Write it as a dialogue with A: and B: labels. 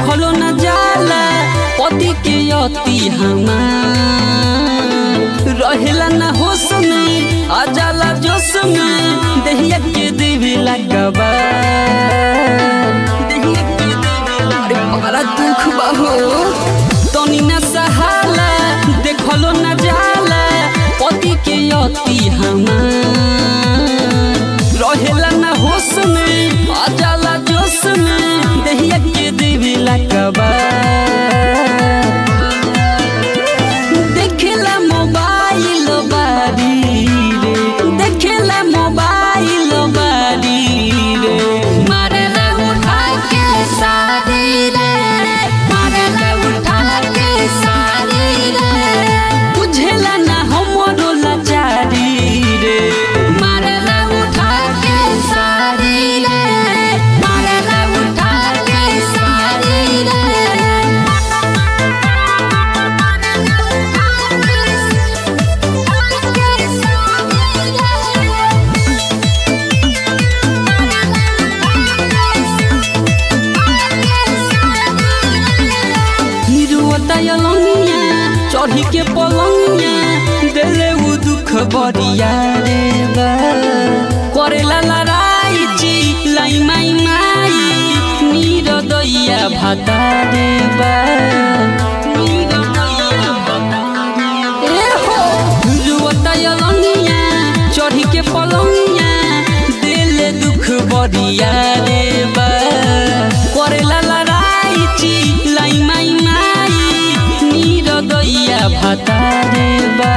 A: देखलो न जाला पति के अति हमार रहेला न होश में आ जाला जोश में देहिया के देवी लगबा देहिया के देवी अरे बड़ा दुख बा हो तनी न सहाला देखलो न जाला पति के अति हमार रहेला न होश में आ जाला जोश में देहिया के देवी लगबा देखेला मोबाइल बारी रे देखेला मोबाइल बारी रे
B: मारेला उठा के सारी रे मारेला उठा के सारी रे
A: बुझेला ना हमरो लाचारी रे
B: मारेला उठा के सारी रे मारेला उठा के सारी रे
A: हिरुवतयलंगिया चढ़ी के पलंगिया देले उ दुख बरिया रे बा करेला लड़ाई ची लाई माई माई नीर दैया भाता रे बा नीर दैया भाता ए हो हिरुवतयलंगिया चढ़ी के पलंगिया देले दुख बरिया रे बा करेला लड़ाई ची लाई माई माई नीर दैया भाता रे बा